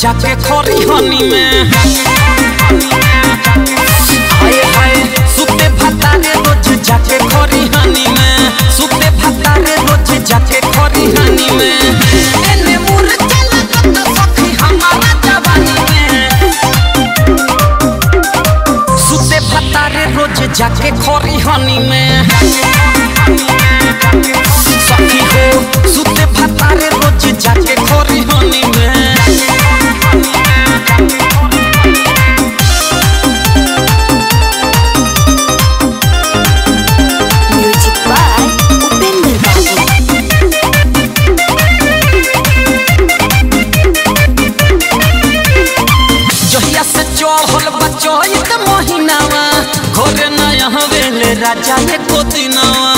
जाके खरी हनी में हाय हाय सुते भतारे रोज जाके खरी हनी में सुते भतारे रोज जाके खरी हनी में एने मुर चला कत सखी हमारा जवानी में सुते भतारे रोज जाके खरी हनी में सखी हो सुते भतारे रोज जाके खरी हनी में म्यूजिक बाय उपेंद्र बाबू जहिया से चढ़ल बचैत महीनावा घरे नया हवेले राजा ने को दिनावा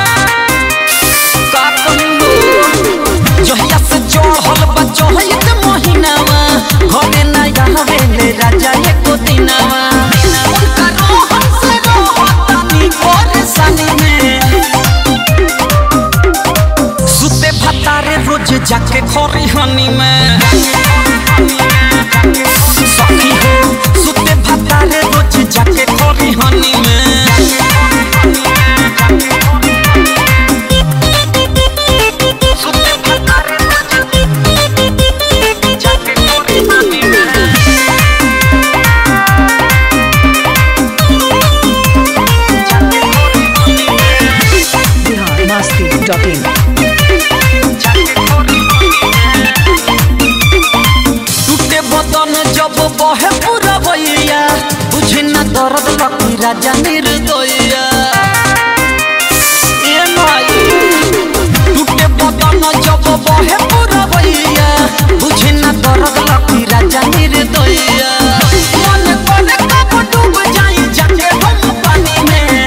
का कहलो जहिया से चढ़ल बचैत महीनावा घरे नया हवेले राजा ने को दिनावा उनका रोहन से रोहतानी परेशानी में सुते भतारे रोज जाके खरी हनी में सखी हो सुते भतारे रोज जाके खरी हनी में सुते भतारे रोज जाके खरी हनी में जाके खरी हनी में बिहार मस्ती डॉट इन टूटे बदन जब बहे पूरा भैया बुझे न दर्द लकी राजा निर्दया ए माई टूटे बदन जब बहे पूरा भैया बुझे न दर्द लकी राजा निर्दया मन करे कब डूब जाई जाके हम पानी में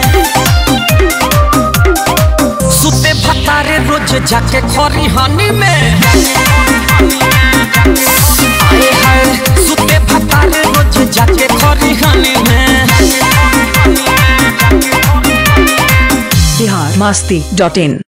सुते भतारे रोज जाके खरी हनी में हाय हाय सुते भतारे रोज जाके खरी हनी में बिहार मस्ती डॉट इन